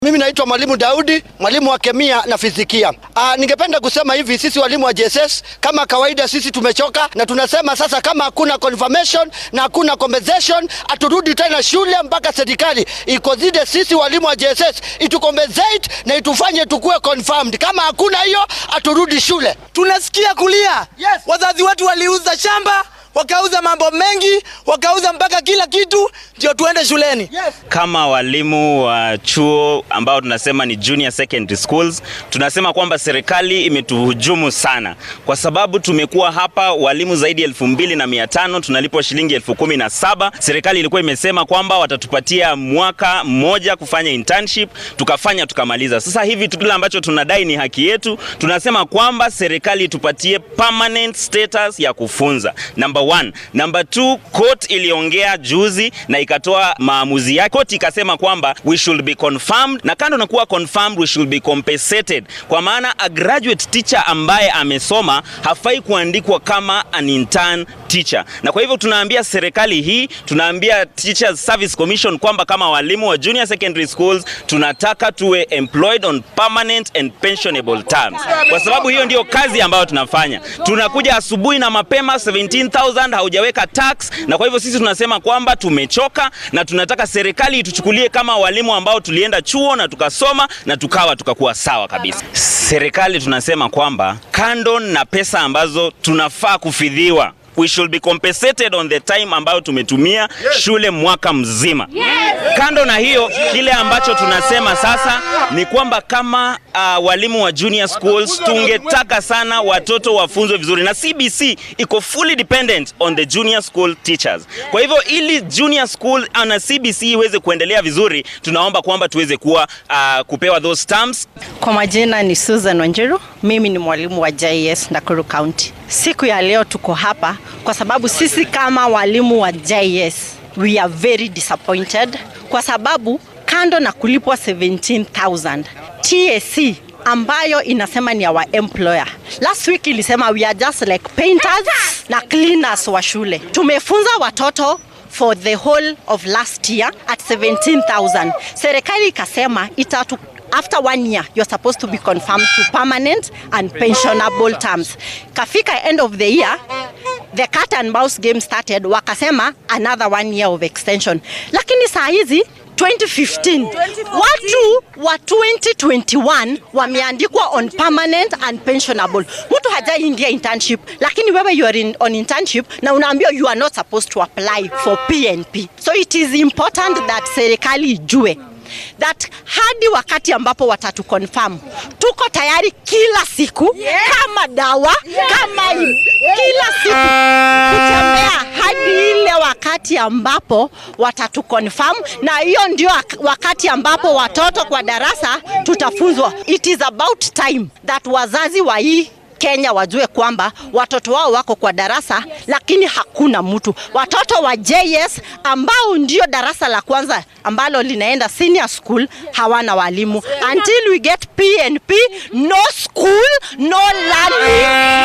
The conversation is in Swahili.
Mimi naitwa Mwalimu Daudi, mwalimu wa kemia na fizikia. Ah, ningependa kusema hivi, sisi walimu wa JSS kama kawaida, sisi tumechoka na tunasema sasa, kama hakuna confirmation na hakuna compensation, aturudi tena shule mpaka serikali ikozide sisi walimu wa JSS itucompensate na itufanye tukue confirmed. Kama hakuna hiyo, aturudi shule. Tunasikia kulia. Yes. Wazazi wetu waliuza shamba, wakauza mambo mengi, wakauza mpaka kila kitu ndio tuende shuleni. Yes. Kama walimu wa chuo ambao tunasema ni junior secondary schools, tunasema kwamba serikali imetuhujumu sana, kwa sababu tumekuwa hapa walimu zaidi ya elfu mbili na mia tano tunalipwa shilingi elfu kumi na saba. Serikali ilikuwa imesema kwamba watatupatia mwaka mmoja kufanya internship, tukafanya tukamaliza. Sasa hivi kile ambacho tunadai ni haki yetu. Tunasema kwamba serikali tupatie permanent status ya kufunza, number one. Number two, court iliongea juzi na ikatoa maamuzi yake. Court ikasema kwamba we should be confirmed, na kando na kuwa confirmed, we should be compensated, kwa maana a graduate teacher ambaye amesoma hafai kuandikwa kama an intern teacher. Na kwa hivyo tunaambia serikali hii, tunaambia Teachers Service Commission kwamba kama walimu wa junior secondary schools tunataka tuwe employed on permanent and pensionable terms, kwa sababu hiyo ndio kazi ambayo tunafanya. Tunakuja asubuhi na mapema 17000 haujaweka tax, na kwa hivyo sisi tunasema kwamba tumechoka na tunataka serikali ituchukulie kama walimu ambao tulienda chuo na tukasoma na tukawa tukakuwa sawa kabisa. Serikali tunasema kwamba kando na pesa ambazo tunafaa kufidhiwa we should be compensated on the time ambayo tumetumia shule mwaka mzima. Kando na hiyo, kile ambacho tunasema sasa ni kwamba kama uh, walimu wa junior schools tungetaka sana watoto wafunzwe vizuri, na CBC iko fully dependent on the junior school teachers. Kwa hivyo ili junior school uh, na CBC iweze kuendelea vizuri, tunaomba kwamba tuweze kuwa uh, kupewa those terms Kwa majina ni Susan Wanjiru, mimi ni mwalimu wa JS Nakuru County. Siku ya leo tuko hapa kwa sababu sisi kama walimu wa JS we are very disappointed kwa sababu kando na kulipwa 17,000 TSC ambayo inasema ni our employer. Last week ilisema we are just like painters na cleaners wa shule. Tumefunza watoto for the whole of last year at 17,000. Serikali ikasema itatu after one year you're supposed to be confirmed to permanent and pensionable terms. Kafika end of the year the cat and mouse game started, wakasema another one year of extension, lakini saa hizi 2015 watu wa 2021 wameandikwa on permanent and pensionable. Mtu hajaingia internship, lakini wewe you are in, on internship na unaambiwa you are not supposed to apply for PNP. So it is important that serikali ijue that hadi wakati ambapo watatu confirm tuko tayari kila siku kama dawa kama i- kila siku kutembea hadi ile wakati ambapo watatu confirm, na hiyo ndio ak- wakati ambapo watoto kwa darasa tutafunzwa. It is about time that wazazi wa hii Kenya wajue kwamba watoto wao wako kwa darasa lakini hakuna mtu. Watoto wa JS ambao ndio darasa la kwanza ambalo linaenda senior school hawana walimu. Until we get PNP, no school, no learning.